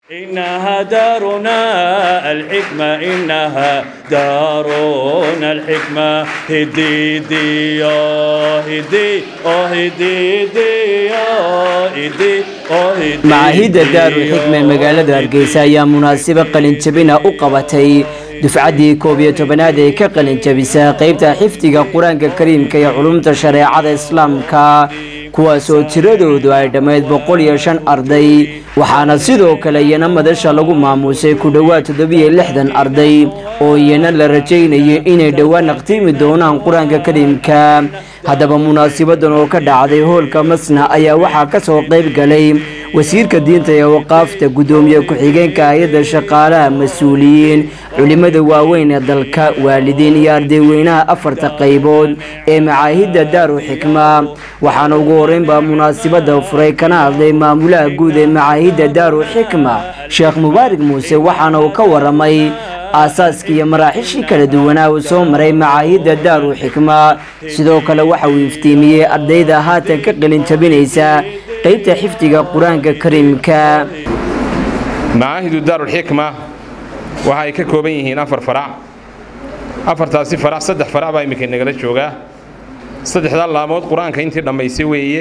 إنها دارنا الحكمة إنها دارنا الحكمة هدي دي يا هدي آه هدي دي يا هدي آه هدي macaahidda daarul xikma ee magaalada hargeysa ayaa munaasabo qalinjabina u qabatay dufcaddii koob iyo tobanaad ee ka qalinjabisa qeybta xifdiga qur-aanka kariimka iyo culumta shareecada islaamka kuwaasoo tiradoodu ay dhammayd boqol iyo shan arday waxaana sidoo kale iyana madasha lagu maamuusay ku dhowaad toddobiyo lixdan arday oo iyana la rajaynayo inay dhowaan naqtiimi doonaan qur-aanka kariimka haddaba munaasabadan oo ka dhacday hoolka masna ayaa waxaa ka soo qayb galay wasiirka diinta ee waqaafta guddoomiye ku-xigeenka hay-adda shaqaalaha mas-uuliyiin culimmada waaweyn ee dalka waalidiin iyo ardayweynaha afarta qaybood ee macaahidda daaru xikma waxaana ugu horeynbaa munaasabada furay kana hadlay maamulaha guud ee macaahidda daaru xikma sheekh mubaarak muuse waxaana uu ka waramay aasaaskii iyo maraaxishii kala duwanaa uu soo maray macaahidda daaru xikma sidoo kale waxa uu iftiimiyey ardayda haatan ka qalin jabinaysa qaybta xifdiga qur-aanka kariimka macaahidu daarulxikma waxa ay ka kooban yihiin afar farac afartaasi farac saddex farac baa iminka nagala joogaa saddexdaa laamood qur-aanka intii dhammaysay weeye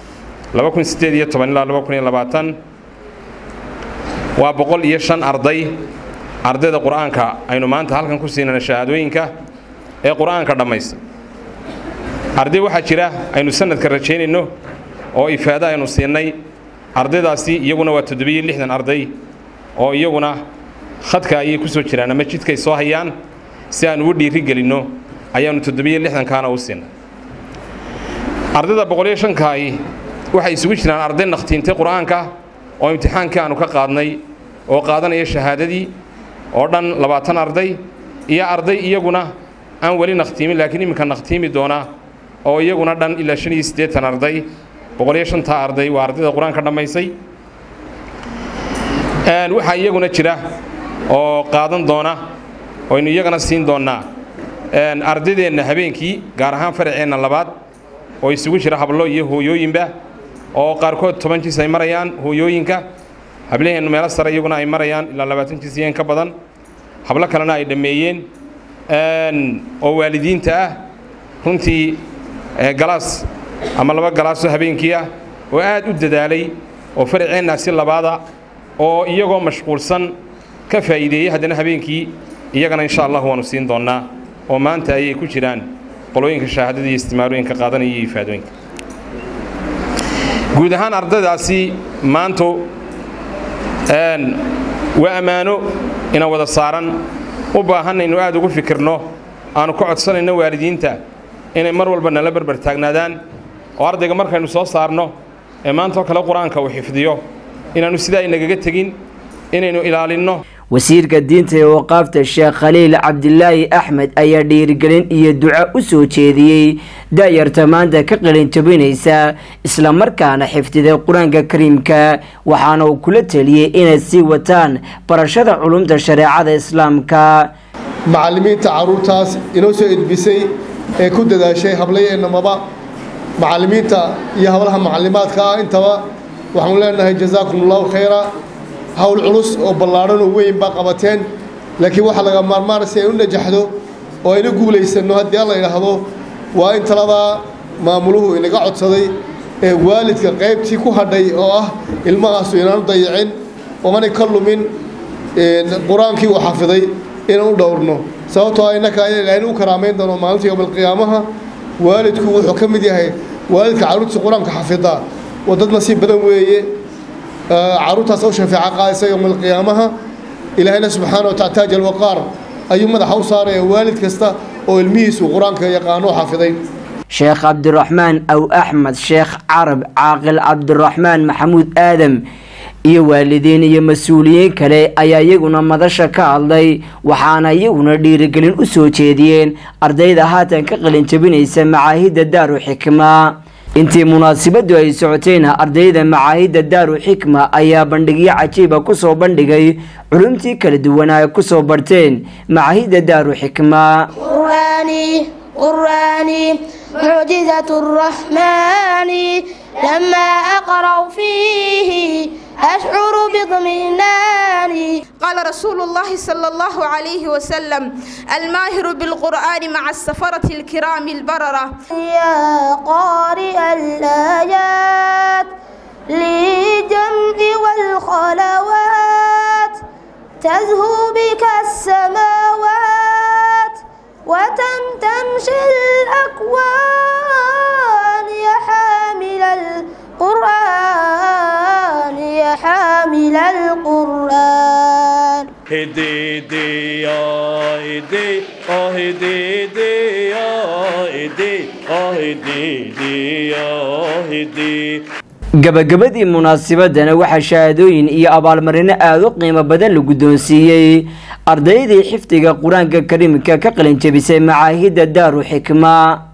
ilaa waa boqol iyo shan arday ardayda qur-aanka aynu maanta halkan ku siinana shahaadooyinka ee qur-aanka dhammaysta arday waxaa jira aynu sanadka rajaynayno oo ifaado aynu siinay ardaydaasi iyaguna waa toddobiyo lixdan arday oo iyaguna khadka ayay ku soo jiraan ama jidkay soo hayaan si aan ugu dhiiri gelinno ayaannu toddobiyo lixdankaana u siinay ardayda boqoliyo shankaahi waxay isugu jiraan arday nakhtiintay qur-aanka oo imtixaankii aanu ka qaadnay oo qaadanaya shahaadadii oo dhan labaatan arday iyo arday iyaguna aan weli nakhtiimin laakiin iminka nakhtiimi doona oo iyaguna dhan ilaa shan iyo siddeetan arday boqoliyo shantaa arday waa ardayda qur-aanka dhammaysay waxaa iyaguna jira oo qaadan doona oynu iyagana siin doonnaa ardaydeenna habeenkii gaar ahaan faraceenna labaad oo isugu jira hablo iyo hooyooyinba oo qaarkood toban jiis ay marayaan hooyooyinka hablaheennu meelo sare iyaguna ay marayaan ilaa labaatan jiis iyeen ka badan hablo kalena ay dhammeeyeen oo waalidiinta ah runtii galaas ama laba galaasoo habeenkii ah oo aad u dadaalay oo faraceennaasi labaada oo iyagoo mashquulsan ka faa'iideeyey haddana habeenkii iyagana insha allah waannu siin doonnaa oo maanta ayay ku jiraan qolooyinka shahaadada iyo istimaarooyinka qaadanaya iyo ifaadooyinka guud ahaan ardaydaasi maantu waa ammaano inaan wada saaran u baahanaynu aad ugu fikirno aanu ka codsanayno waalidiinta inay mar walba nala berber taagnaadaan oo ardayga markaynu soo saarno ee maantoo kale qur-aanka uu xifdiyo inaannu sidaa inagaga tegin inaynu ilaalinno wasiirka diinta ee waqaafta sheekh khaliil cabdilaahi axmed ayaa dhiirigelin iyo duco u soo jeediyey da-yarta maanta ka qalin jabinaysa islamarkaana xifdiday qur-aanka kariimka waxaana uu kula teliyey inay sii wataan barashada culumta shareecada islaamka macallimiinta carruurtaas inoo soo edbisay ee ku dadaashay hablayeennamaba macallimiinta iyo hablaha macallimaadka ah intaba waxaanu leenahay jazaakum allahu khayra hawl culus oo ballaadhan oo weyn baa qabateen laakiin waxaa laga maarmaana si ay u najaxdo oo ayna guulaysanno haddii alla idhaahdo waa in taladaa maamuluhu inaga codsaday ee waalidka qaybtii ku hadhay oo ah ilmahaasu inaanu dayicin oonay ka lumin qur-aankii uu xafiday inaan u dhowrno sababtoo ah innaka aynu u karaamayn doono maalinta yowmalqiyaamaha waalidku wuxuu ka mid yahay waalidka carruurtiisa qur-aanka xafidaa waa dad nasiib badan weeye carruurtaas u shafeeca qaadaysa yowmalqiyaamaha ilaahayna subxaana wataala taaj alwaqaar ayuu madaxa u saaraya waalid kasta oo ilmihiisu qur-aanka yaqaano xafiday sheekh cabdiraxmaan aw axmed sheekh carab caaqil cabdiraxmaan maxamuud aadam iyo waalidiin iyo mas-uuliyiin kale ayaa iyaguna madasha ka hadlay waxaana iyaguna dhiirigelin u soo jeediyeen ardayda haatan ka qalin jabinaysa macaahidda daaru xikma intii munaasabadu ay socotayna ardayda macaahidda daaru xikma ayaa bandhigyo cajiiba kusoo bandhigay culumtii kala duwanaa ay kusoo barteen macaahidda daaru xikma قرآني معجزة الرحمن لما أقرأ فيه أشعر باطمئنان قال رسول الله صلى الله عليه وسلم الماهر بالقرآن مع السفرة الكرام البررة يا قارئ الآيات للجمع والخلوات تزهو بك السماوات وتمتمشي الأكوان يا حامل القرآن يا حامل القرآن هديدي يا هدي اه هديدي يا هدي اه هديدي يا هدي gabagabadii munaasabadana waxaa shahaadooyin iyo abaalmarino aada u qiimo badan la guddoonsiiyey ardaydii xifdiga qur-aanka kariimka ka qalin jebisay macaahidda daaru xikma